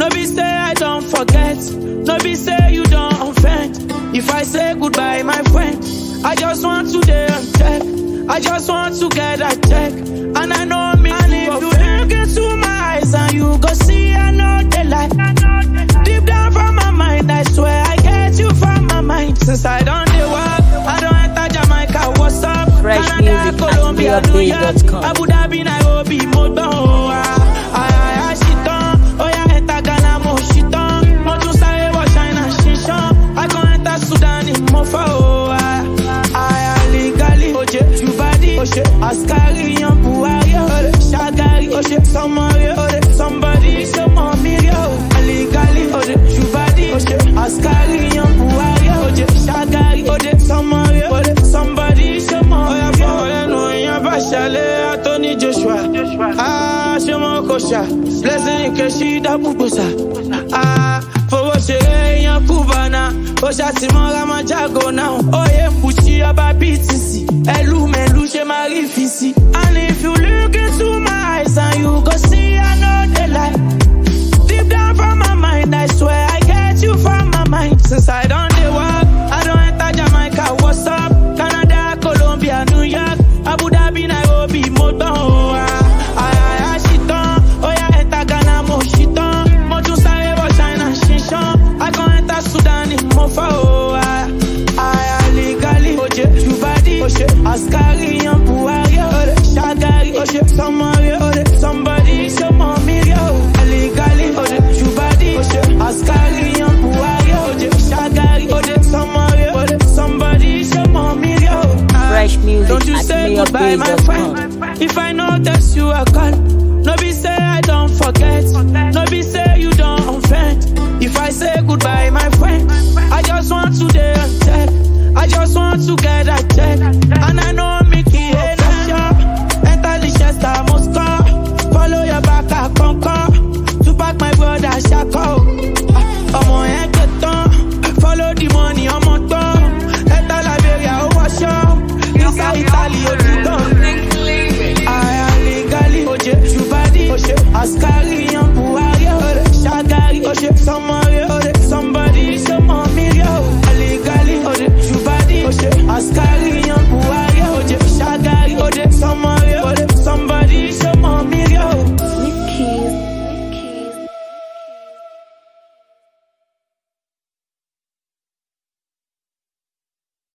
No be say I don't forget. No be say you don't offend. If I say goodbye, my friend, I just want to day and check. I just want to get a check. And I know me. And if you look into my eyes and you go see, I know the light. Deep down from my mind, I swear I get you from my mind. Since I don't do work, I don't enter Jamaica. What's up? Fresh Canada, music at Colombia, New York, BeOutDays.com. Abu Dhabi, Nairobi, Motown. Oh, ah, ah, ah, shit on. Oh, yeah, enter Ghana, mo shit on. Mo tún sáré wọ China, ṣinṣan. I go enter Sudan, Mofa, oh, ah, ah, ah, legally. Oje, Jubadi, Oje, Askari, yan Buhari, Ore, Shagari, Oje, somebody, Ore, somebody, show mommy, yo. Legally, Oje, Jubadi, Oje, Askari, yan Buhari, Oje, Shagari, Oje, somebody, Ore, somebody, show mommy, yo. Oya, fọwọ́ lẹ́nu, èèyàn bá ṣàlẹ̀, Anthony Joshua. Ah, ṣé wọn kò ṣá? Blessing Keshi Dabubosa. Ah, fowó ṣeré èèyàn Cubana. Ó ṣàtìmọ́ra máa jágo náà. Oyè ń bùṣí ọba BTC. Ẹlú mẹ́lú ṣe máa rí fi sí. And if you look into my eyes and you go see I know the lie.